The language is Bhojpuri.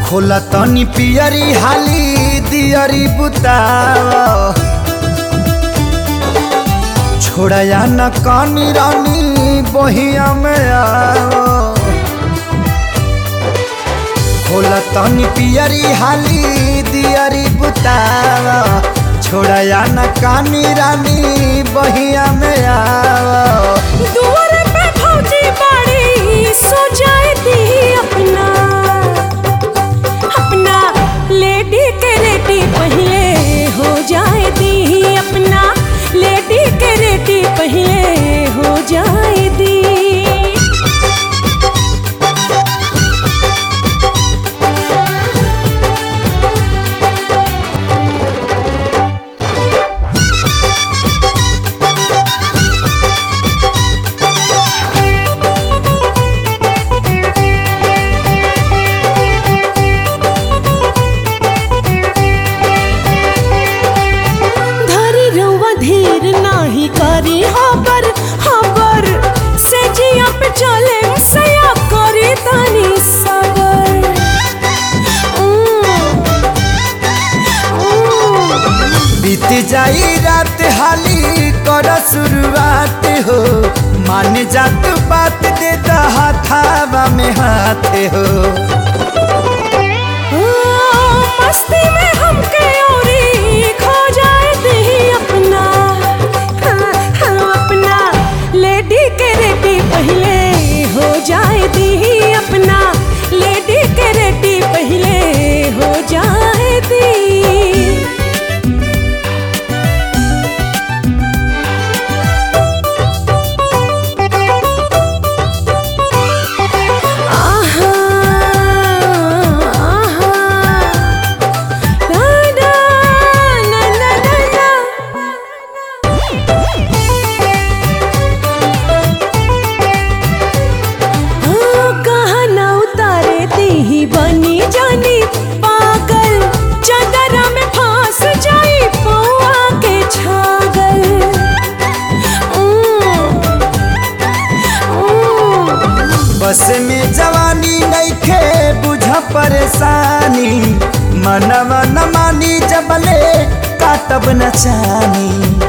खोला तनी पियरी हाली दियरी बुताव छोड़या न कानी रानी बहिया में आओ खोला तनी पियरी हाली दियरी बुताव छोड़या न कानी रानी बहिया में आओ दुआर पे भौजी बाड़ी सो जाए दी अपना अपना लेडी के रेडी पहले हो जाए दी अपना लेडी के रेडी पहले हो जाए दी धरी रउआ धीर नाही करी हबर हबर से जिया पे चले सया करी तनी सबर उम, उम। बीत जाई रात हाली कर शुरुआत हो मान जात बात दे हाथावा में हाथ हो ओ, मस्ती में हमके औरी खो जाए दी अपना हाँ, हाँ, अपना लेडी के रेडी पहले हो जाए दी अपना लेडी के रेडी पहले हो जाए दी आहा आहा ना ना ना ना ना ना हाँ, कहाँ ना उतारे दी ही बनी जानी पागल चदरा में फांस जाई पौआ के छागल उम, उम। बस में जवानी नइखे बुझ परेशानी मनवा न मानी जबले काटब न चानी